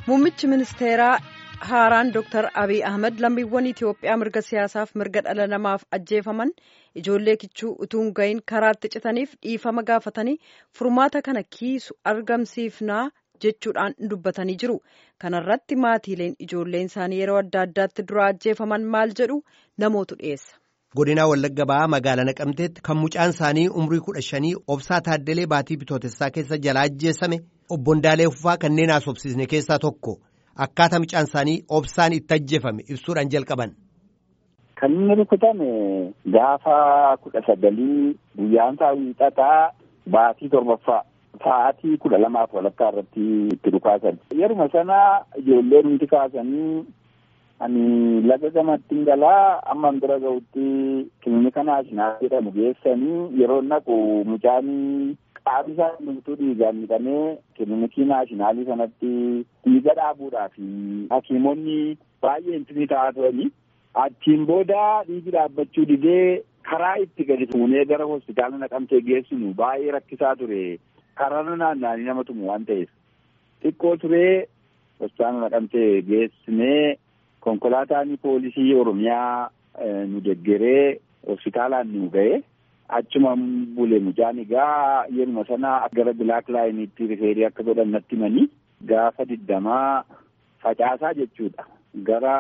Muummichi ministeeraa haaraan Dr. Abiy Ahmed lammiiwwan Itoophiyaa mirga siyaasaaf mirga dhala namaaf ajjeefaman ijoollee kichuu utuun gahin karaatti citaniif dhiifama gaafatanii furmaata kana kiisu argamsiifnaa jechuudhaan dubbatanii jiru. Kana irratti maatiileen ijoolleen isaanii yeroo adda addaatti dura ajjeefaman maal jedhu namootu dhiyeessa. Godinaa Wallagga Ba'aa magaalaa Naqamteetti kan mucaan isaanii umrii kudha shanii obsaa Taaddalee Baatii Bitootessaa keessa jalaa ajjeesame obbo Ndaalee Uffaa kanneen haasofsiisne keessaa tokko akkaataa mucaan isaanii obsaan itti ajjeefame ibsuudhaan jalqaban. Kan inni rukutame gaafa kudha sagalii guyyaan isaa wiixataa baatii torbaffaa sa'aatii kudha lamaaf walakkaa irratti itti dhukaasan. Yeruma sana ijoollee nuti kaasanii ani laga gamattiin galaa amma bira ga'utti kilinika naashinaal jedhamu geessanii yeroo naqu mucaan qaamni isaa hundumtuu dhiigaan midhamee kilinikii naashinaalii sanatti dhiiga dhaabuudhaaf hakiimonni baay'een ni ta'aa turanii achiin booda dhiigi dhaabbachuu didee karaa itti gadi fuunee gara hospitaala naqamtee geessinu baay'ee rakkisaa ture karaa naanna'anii nama tumu waan ta'eef xiqqoo turee hospitaala naqamtee geessinee konkolaataan poolisii oromiyaa nu deggeree hospitaalaan nu ga'e achuma bule mucaan egaa yeruma sana gara bilaak laayiniitti rifeerii akka godhan natti himanii gaafa digdamaa facaasaa jechuudha gara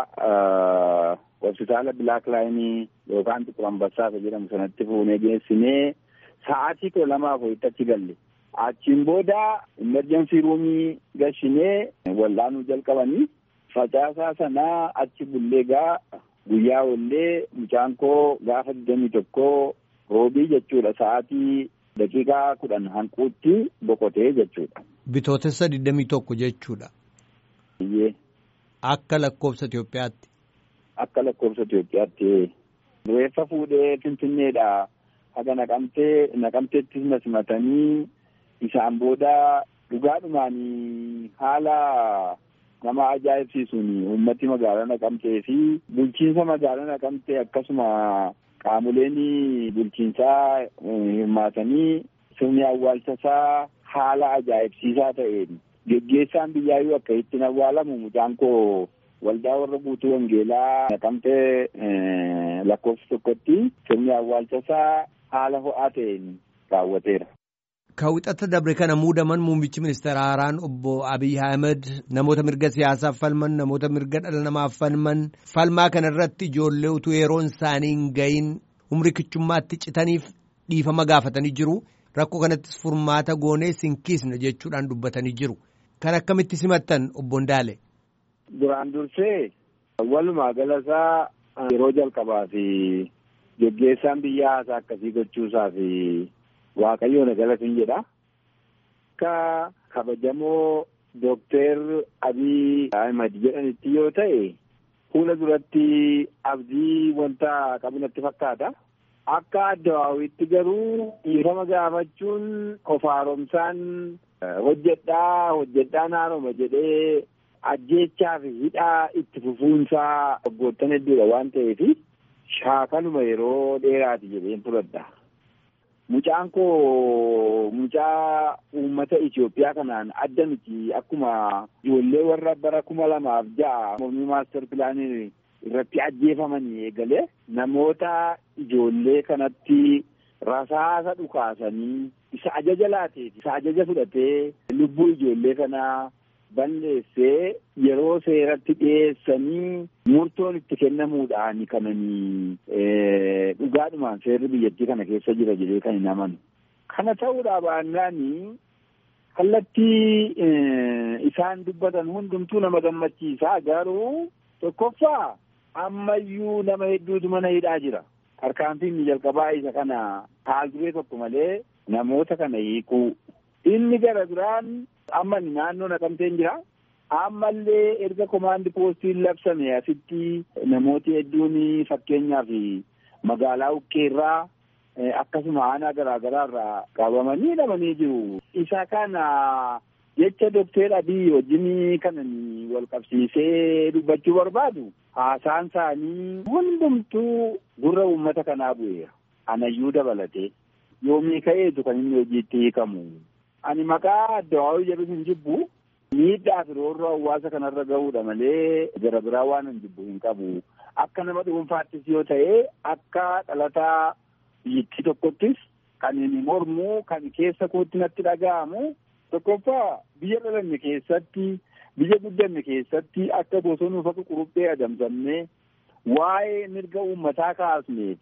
hospitaala bilaak laayinii yookaan xiqqur ambassaa jedhamu sanatti fuunee geessinee sa'aatii kudha lamaaf wayitti achi galle achiin booda imerjensii ruumii gashinee wal'aanuu jalqabanii facaasaa sanaa achi bullee gaa guyyaa ollee mucaan koo gaafa digdamii tokkoo roobii jechuudha sa'aatii daqiiqaa kudhan hanquutti boqotee jechuudha. Bitootessa digdamii tokko jechuudha. Iyyee. Akka lakkoofsa Itoophiyaatti. Akka lakkoofsa Itoophiyaatti. Reeffa fuudhee Finfinneedha. Haga naqamtee naqamteettis na simatanii isaan booda dhugaadhumaan haala nama ajaa'ibsiisuun uummati magaalaa naqamtee fi bulchiinsa magaalaa naqamtee akkasuma qaamoleen bulchiinsaa hirmaatanii sirni awwaalchasaa haala ajaa'ibsiisaa ta'een geggeessaan biyyaayyuu akka ittiin awwaalamu mucaan koo waldaa warra guutuu wangeelaa naqamtee lakkoofsa tokkotti sirni awwaalchasaa haala ho'aa ta'een raawwateera. Kawwixata dabre kana muudaman muummichi ministeera haaraan obbo Abiy Ahmed namoota mirga siyaasaaf falman namoota mirga dhala namaaf falman falmaa kana irratti ijoollee utuu yeroon isaanii hin gahin umri kichummaatti citaniif dhiifama gaafatanii jiru. Rakkoo kanattis furmaata goonee sinkiisna jechuudhaan dubbatanii jiru. Kan akkamitti simattan obbo Ndaale? Duraan dursee walumaa galasaa yeroo jalqabaa fi geggeessaan biyya haasaa akkasii gochuusaa fi Waaqayyoon galatiin jedha. Akka kabajamoo Dookter Abiy Ahmed jedhanitti yoo ta'e fuula duratti abdii wanta qabu natti fakkaata. Akka addawaawitti garuu dhiifama gaafachuun of haaromsaan hojjedhaa hojjedhaan haaroma jedhee ajjeechaa fi hidhaa itti fufuunsaa waggoottan hedduudha waan ta'eef shaakaluma yeroo dheeraati jedheen fudhadha. Mucaan koo mucaa uummata Itoophiyaa kanaan adda miti akkuma ijoollee warra bara kuma lamaaf ja'a mormii maaster pilaanii irratti ajjeefamanii eegalee namoota ijoollee kanatti rasaasa dhukaasanii isa ajaja laateef isa ajaja fudhatee lubbuu ijoollee kanaa balleessee yeroo seeratti dhiyeessanii murtoon itti kennamuudhaan kananii dhugaadhumaan seerri biyyattii kana keessa jira jedhee kan hin amanu. Kana ta'uudhaa baannaani kallattii isaan dubbatan hundumtuu nama gammachiisaa garuu tokkoffaa ammayyuu nama hedduutu mana hidhaa jira. Tarkaanfiin jalqabaa isa kana haal duree tokko malee namoota kana hiikuu. Inni gara biraan amma naannoo naqamteen jira. Ammallee erga komaandi poostiin labsame asitti namooti hedduun fakkeenyaaf magaalaa Ukkeerraa akkasuma aanaa garaa garaa irraa qabamanii hidhamanii jiru. Isa kana jecha Dookter Abiy wajjin kanan wal qabsiisee dubbachuu barbaadu haasaan isaanii hundumtuu gurra uummata kanaa bu'eera. Anayyuu dabalatee yoomii ka'eetu kan inni hojiitti hiikamu. Ani maqaa addawaawii jedhu hin jibbu miidhaa fi roorroo hawaasa kanarra gahuudha malee gara biraa waan hin jibbu hin qabu. Akka nama dhuunfaattis yoo ta'e akka dhalataa biyyattii tokkottis kan inni mormu kan keessa kootti natti dhaga'amu tokkoffaa biyya dhalanne keessatti biyya guddanne keessatti akka bosonuu faqa quruphee adamsamnee waa'ee mirga uummataa kaasneef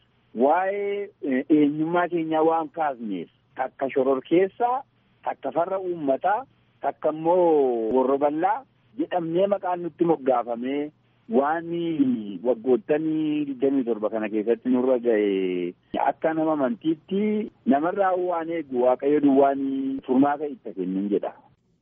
waa'ee eenyummaa keenyaa waan kaasneef takka shororkeessaa takka farra uummataa takka immoo warra bal'aa jedhamnee maqaan nutti moggaafamee waan waggootanii digdamii torba kana keessatti nurra ga'e akka nama amantiitti namarraa waan eegu waaqayyo duwwaan furmaata itti kennin jedha.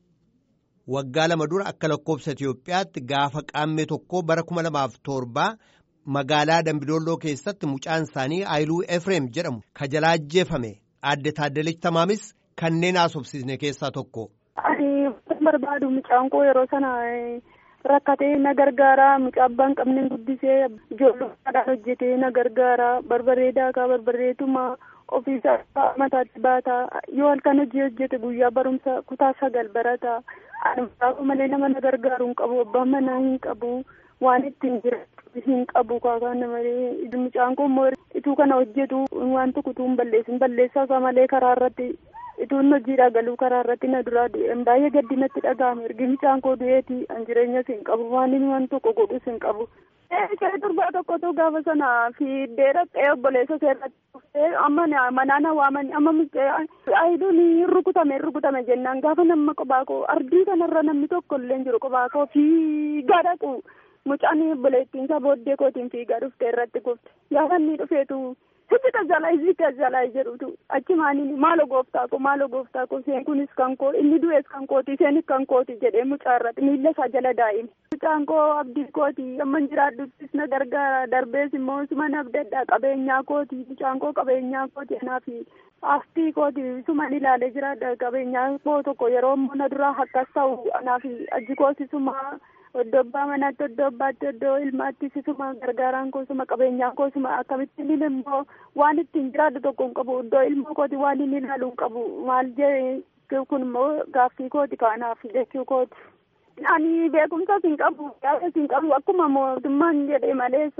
Waggaa lama dura akka lakkoofsa Itoophiyaatti gaafa qaammee tokko bara kuma lamaaf torbaa magaalaa Dambidolloo keessatti mucaan isaanii Aayiluu Efreem jedhamu ka jalaa ajjeefame aadde Taaddalech Tamaamis kanneen haasofsiisne keessaa tokko. Ani barbaadu mucaan koo yeroo sana rakkatee na gargaara mucaa abbaan qabneen guddisee ijoolloodhaan hojjetee na gargaara barbaree daakaa barbareetuma ofiisaa mataatti baata yoo halkan hojii hojjete guyyaa barumsa kutaa sagal barata ani mucaa malee nama na gargaaru hin qabu abbaan manaa hin qabu waan ittiin jiraatu hin qabu kaakaan malee mucaan koo immoo ituu kana hojjetu waan tokko utuu hin balleessin balleessaa isaa malee karaa irratti ituun hojiidhaa galuu karaa irratti na duraa du'een baay'ee gaddi natti dhaga'ame ergi mucaan koo du'eeti an jireenyas hin qabu waan inni waan tokko godhus hin qabu. Ishee durbaa tokkotu gaafa sana fiiddee dhaqee obboleessa seerratti dhuftee amma manaan waamanii amma ayiduun rukutame rukutame jennaan gaafa nama qophaa koo ardii kanarra namni tokko illee hin jiru qophaa koo fiigaa dhaqu mucaan obboleettiin isaa booddee kootiin fiigaa dhuftee irratti kufte gaafa inni dhufeetu hojii tajaajilaa hojii tajaajilaa jedhutu achi maaniin maalo gooftaa koo maalo gooftaa koo isheen kunis kan koo inni du'es kan kooti isheenis kan kooti jedhee mucaa irratti miilla isaa jala daa'ime. Mucaan koo abdii kooti amma jiraadhuttis na gargaara darbees immoo suman abdadhaa qabeenyaa kooti mucaan koo qabeenyaa kooti anaaf aftii kooti suman ilaalee jiraadha qabeenyaa koo tokko yeroo immoo na duraa akkas ta'u anaaf aji kooti suma iddoo abbaa manaatti iddoo abbaatti iddoo ilmaatti sisuma gargaaraan koosuma qabeenyaan koosuma akkamittiin immoo waan ittiin jiraadhu tokko hin qabu iddoo ilmoo kooti waan inni ilaalu hin qabu maal jee kun immoo gaaffii kooti kaanaaf jechuu kooti. Ani beekumsas hin qabu yaa'es hin qabu akkuma mootummaan jedhe malees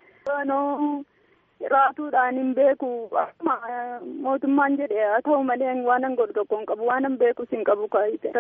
raatuudhaan hin beeku akkuma mootummaan jedhe haa ta'u malee waan an godhu tokko hin qabu waan an beekus hin qabu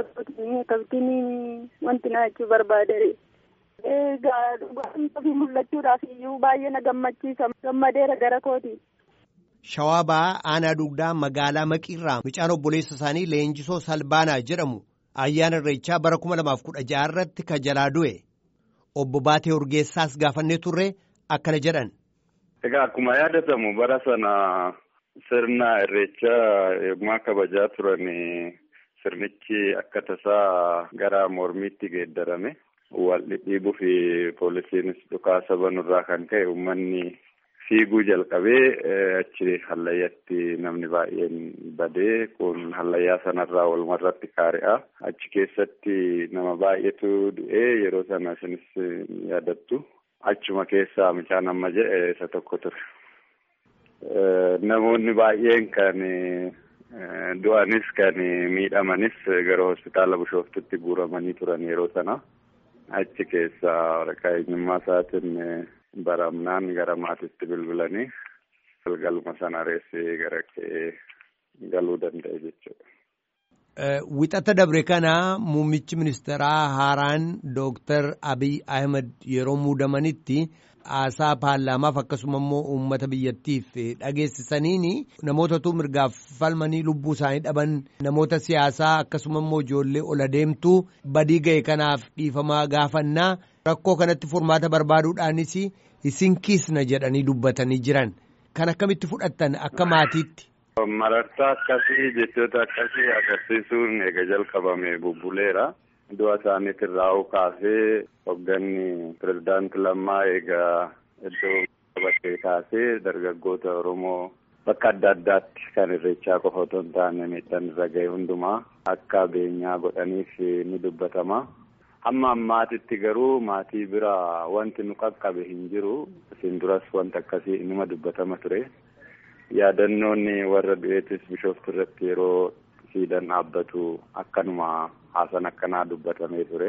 akkamitiin wanti na jechuu barbaade. Egaa dhugaatiif mul'achuudhaaf iyyuu baay'ee na gammachiisa gammadeera gara kooti. Shawaa ba'aa aanaa dugdaa magaalaa Maqiirraa mucaan obboleessa isaanii Leenjisoo Salbaanaa jedhamu ayyaana irreechaa bara kuma lamaaf kudha jaha irratti ka jalaa du'e obbo Baatee Urgeessaas gaafannee turre akkana jedhan. Egaa akkuma yaadatamu bara sana sirna irreechaa yommuu kabajaa turan sirnichi akka tasaa gara mormiitti geeddarame wal dhidhiibuu fi poolisiinis dhukaasa banurraa kan ka'e uummanni fiiguu jalqabee achi hallayyatti namni baay'een badee kun hallayyaa sanarraa walumarratti kaari'a achi keessatti nama baay'eetu du'ee yeroo sana isinis yaadattu achuma keessaa mucaan amma jedhe isa tokko ture. Namoonni baay'een kan du'anis kan miidhamanis gara hospitaala bishooftutti guuramanii turan yeroo sana achi keessaa waraqaa eenyummaa isaatiin baramnaan gara maatiitti bilbilanii galgaluma sana reessee gara ka'ee galuu danda'e jechuudha. Wixata dabre kana muummichi ministeeraa haaraan Dooktar Abiy Ahmed yeroo muudamanitti haasaa paarlaamaaf akkasuma immoo uummata biyyattiif dhageessisaniin namootatu mirgaaf falmanii lubbuu isaanii dhaban namoota siyaasaa akkasuma immoo ijoollee ol adeemtuu badii ga'e kanaaf dhiifamaa gaafannaa rakkoo kanatti furmaata barbaaduudhaanis isin kiisna jedhanii dubbatanii jiran kan akkamitti fudhattan akka maatiitti. Marartaa akkasii jechoota akkasii agarsiisuun eega jalqabame bubbuleera. Du'a isaaniitirraa kaasee hoogganni pirezidaanti Lammaa egaa iddoo qabatee kaasee dargaggoota Oromoo bakka adda addaatti kan irreechaa qofa otoo hin taane miidhaan irra ga'e hundumaa akka beenyaa godhaniif ni dubbatama. Hamma ammaatitti garuu maatii bira wanti nu qaqqabe hin jiru. Isin duras wanti akkasii inuma dubbatama ture. Yaadannoon warra du'eetis bishooftu irratti yeroo siidaan dhaabbatu akkanuma haasan akkanaa dubbatamee ture.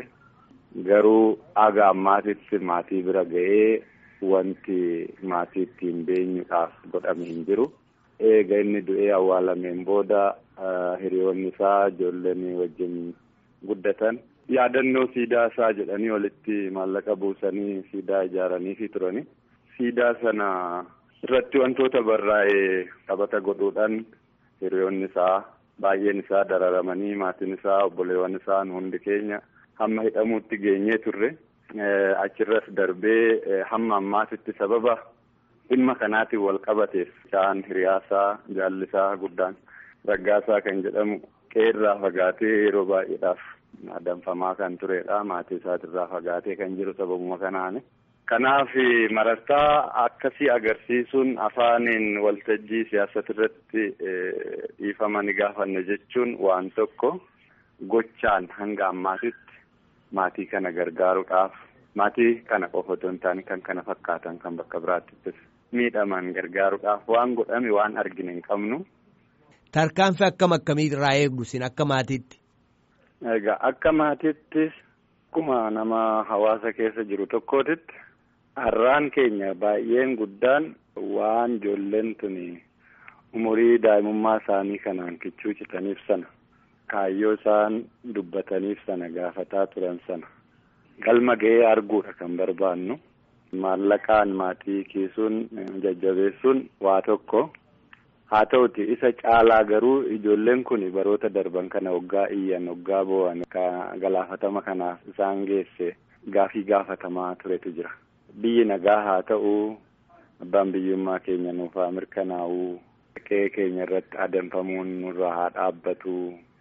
Garuu haga ammaatitti maatii bira ga'ee wanti maatii ittiin beenyuudhaaf godhame hin jiru. Eega inni du'ee awwaalameen booda hiriyoonni isaa ijoolleen wajjin guddatan yaadannoo siidaa isaa jedhanii walitti maallaqa buusanii siidaa ijaaraniifi turani. Siidaa sana irratti wantoota barraa'ee taphata godhuudhaan hiriyoonni isaa baay'een isaa dararamanii maatiin isaa obboleewwan isaa hundi keenya hamma hidhamuutti geenyee turre. Achirras darbee hamma ammaatitti sababa dhimma kanaatiin wal qabateef isaan hiriyaasaa jaallisaa guddaan raggaasaa kan jedhamu qeerraa fagaatee yeroo baay'eedhaaf danfamaa kan turedha. Maatii isaatirraa fagaatee kan jiru sababuma kanaani. Kanaaf marartaa akkasii agarsiisuun afaaniin waltajjii siyaasatti irratti dhiifama ni gaafanne jechuun waan tokko gochaan hanga ammaatitti maatii kana gargaaruudhaaf maatii kana qofa otoo hin taane kan kana fakkaatan kan bakka biraattis miidhaman gargaaruudhaaf waan godhame waan argine hin qabnu. Tarkaanfii akkam akkamii irraa eegdu sin akka maatiitti? Egaa akka maatiittis akkuma nama hawaasa keessa jiru tokkootitti har'aan keenya baay'een guddaan waan ijoolleen tuni umurii daa'imummaa isaanii kanaan kichuu citaniif sana kaayyoo isaan dubbataniif sana gaafataa turan sana galma ga'ee arguudha kan barbaannu maallaqaan maatii kiisuun jajjabeessuun waa tokko. haa ta'uti isa caalaa garuu ijoolleen kun baroota darban kana waggaa iyyan waggaa bo'an galaafatama kanaaf isaan geesse gaafii gaafatamaa turetu jira. Biyyi nagaa haa ta'u abbaan biyyummaa keenya nuuf haa mirkanaa'u qe'ee keenya irratti adeemfamuun nurraa haa dhaabbatu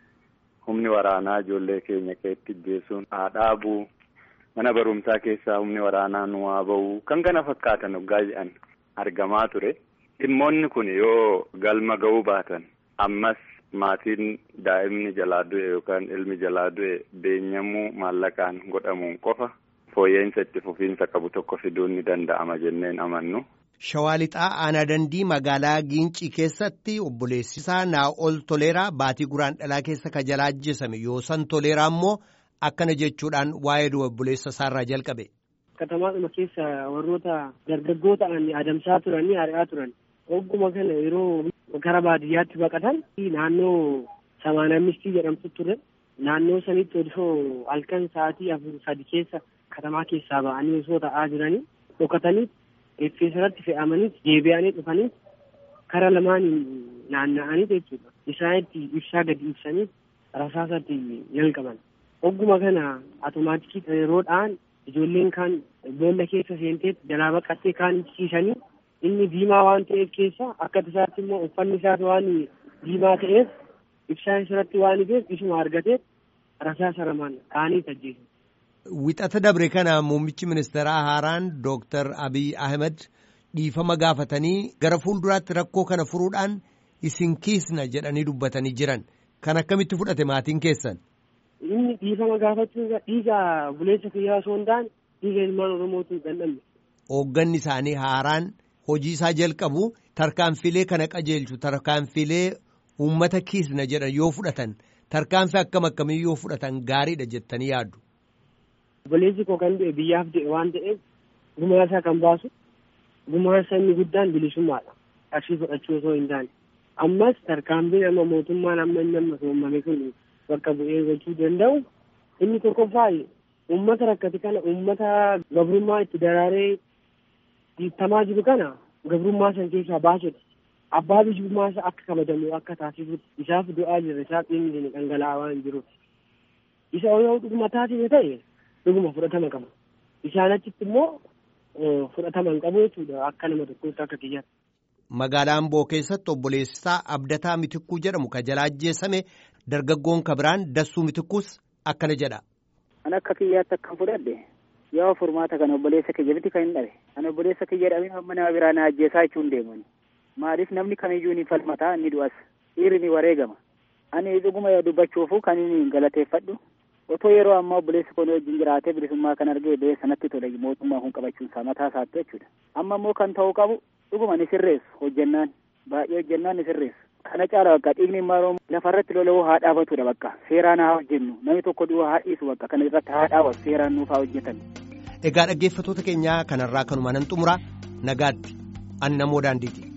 humni waraanaa ijoollee keenya qe'eetti ajjeesuun haa dhaabu mana barumsaa keessaa humni waraanaa nu haa ba'u kan kana fakkaatan waggaa jedhan argamaa ture. Dhimmoonni kun yoo galma ga'uu baatan ammas maatiin daa'imni jalaa du'e yookaan ilmi jalaa du'e beenyamuu maallaqaan godhamuun qofa fooyya'insa itti fufiinsa qabu tokko fiduun ni danda'ama jenneen amannu. Shawaa lixaa aanaa dandii magaalaa Giincii keessatti obboleessisaa Naa'ol Toleeraa baatii guraan dhalaa keessa ka jalaa ajjeesame Yoosan Toleeraa immoo akkana jechuudhaan waa'ee obboleessa isaarraa jalqabe. Katamaadhuma keessa warroota dargaggoo ta'an adamsaa turanii ari'aa turan. Ogguma kana yeroo gara baadiyyaatti baqatan naannoo samaanamistii jedhamtu ture. Naannoo sanitti osoo halkan sa'aatii afur sadi keessa katamaa keessaa ba'anii osoo ta'aa jiranii dhokatanii effeesarratti fe'amanii deebi'anii dhufanii kara lamaaniin naanna'anii jechuudha. Isaanitti ibsaa gadi ibsanii rasaasatti jalqaban. Ogguma kana atomaatikii yeroodhaan ijoolleen kaan boolla keessa seentee jalaa baqattee kaan ibsiisanii inni diimaa waan ta'eef keessa akka isaatti immoo uffanni isaas waan diimaa ta'eef ibsaan isarratti waan ifeef isuma argatee rasaasa lamaan kaanii ajjeesu. Wixata dabre kana muummichi ministeeraa haaraan Dooktar Abiy Ahmed dhiifama gaafatanii gara fuulduraatti rakkoo kana furuudhaan isin kiisna jedhanii dubbatanii jiran kan akkamitti fudhate maatiin keessan. Inni dhiifama gaafachuu dhiiga buleessa fayyaa osoo hin taane dhiiga ilmaan Oromootu hin dhandhamne. Hoogganni isaanii haaraan hojii isaa jalqabu tarkaanfilee kana qajeelchu tarkaanfilee uummata kiisna jedhan yoo fudhatan tarkaanfii akkam akkamii yoo fudhatan gaariidha jettanii yaaddu. Buleessi koo kan du'e biyyaaf du'e waan ta'eef gumaa isaa kan baasu gumaa inni guddaan bilisummaadha. Qarshii fudhachuu osoo hin taane. Ammas tarkaanfiin amma mootummaan amma inni amma soomame kun bakka bu'ee gochuu danda'u inni tokkoffaa uummata rakkate kana uummata gabrummaa itti daraaree dhiittamaa jiru kana gabrummaa san keessaa baasudha. Abbaa biyyummaa isaa akka kabajamu akka taasisutti isaaf du'aa jirra isaaf dhiigni dhangala'aa waan jiruuf. Isa yoo dhuguma taasise ta'e dhuguma fudhatama qaba. Isaan achitti immoo fudhatama hin qabu jechuudha akka nama tokkotti akka kiyyaatti. Magaalaa Amboo keessatti obboleessisaa Abdataa Mitikkuu jedhamu ka jalaa ajjeesame dargaggoon kabiraan Dassuu Mitikkuus akkana jedha. An akka kiyyaatti akkan fudhadhe yoo furmaata kan obboleessa kiyya biti kan hin dhabe. Kan obboleessa kiyya dhabee amma nama biraa na ajjeesaa jechuun deemani. Maaliif namni kamiyyuu ni falmataa ni du'as. Dhiirri ni wareegama. Ani dhuguma dubbachuufu kan inni galateeffadhu. Otoo yeroo ammaa obboleessi kun wajjin jiraatee bilisummaa kan argee ba'ee sanatti tole mootummaa kun qabachuun isaa mataa isaatti jechuudha. Amma immoo kan ta'uu qabu dhuguma ni sirreessu hojjennaan baay'ee hojjennaan ni sirreessu Kana caala bakka dhiigni immoo lafarratti lola'uu haa dhaabatudha bakka seeraan haa hojjennu namni tokko du'a haa dhiisu bakka kana irratti haa dhaabatu seeraan nuuf haa hojjetan. Egaa dhaggeeffattoota keenyaa kanarraa kanuma nan xumura nagaatti an namoo daandiiti.